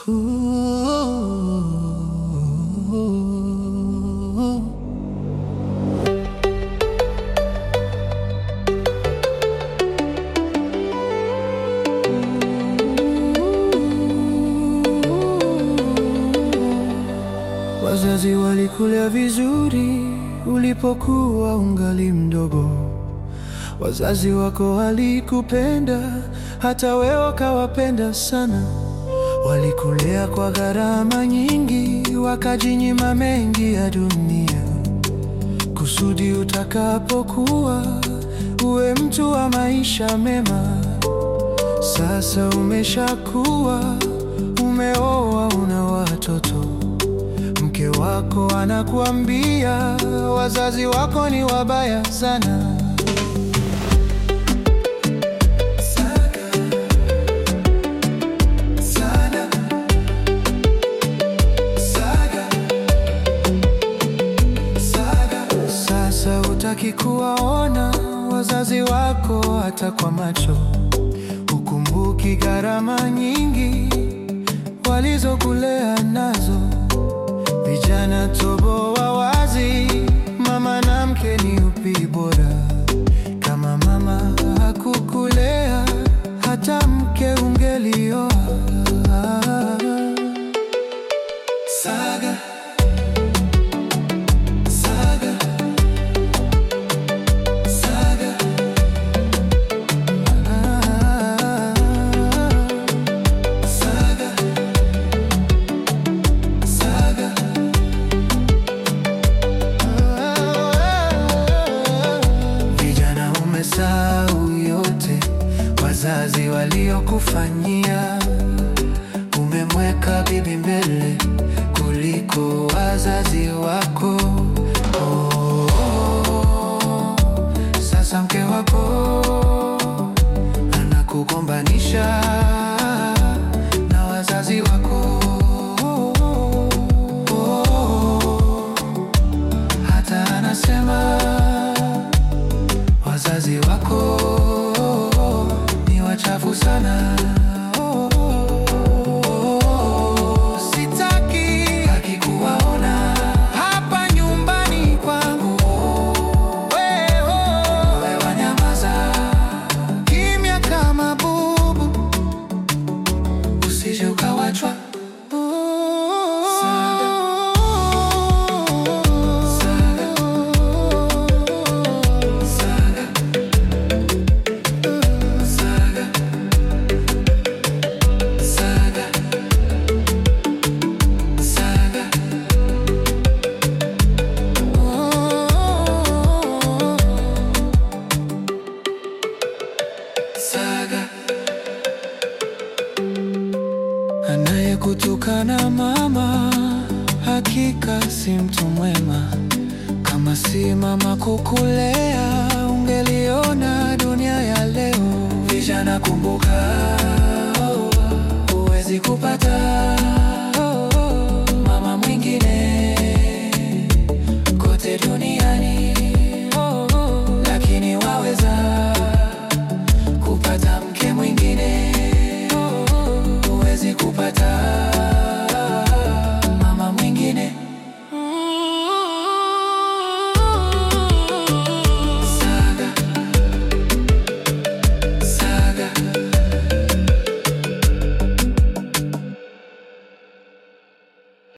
Wazazi walikulea vizuri ulipokuwa ungali mdogo. Wazazi wako walikupenda hata wewe ukawapenda sana. Walikulea kwa gharama nyingi, wakajinyima mengi ya dunia, kusudi utakapokuwa uwe mtu wa maisha mema. Sasa umeshakuwa, umeoa, una watoto Mke wako anakuambia wazazi wako ni wabaya sana. Saga, saga, saga, saga. Sasa hutaki kuwaona wazazi wako hata kwa macho, hukumbuki gharama nyingi walizokulea nazo. Vijana toboa wazi, mama na mke ni upi bora? Kama mama hakukulea, hata mke ungelioa. Saga, saga, saga. Ah, saga, saga. Vijana, umesahau yote wazazi waliokufanyia. Umemweka bibi mbele kuliko wazazi wako. Oh, oh, sasa mke wako anakugombanisha na wazazi wako. Oh, hata anasema wazazi wako ni wachafu sana. Sitaki haki kuwaona hapa nyumbani kwangu. Wewe wanyamaza kimya kama bubu, usije ukawachwa. Saga, saga, saga, saga. Saga. Anayekutukana mama hakika si mtu mwema. Kama si mama kukulea, ungeliona dunia ya leo. Vijana kumbuka, huwezi kupata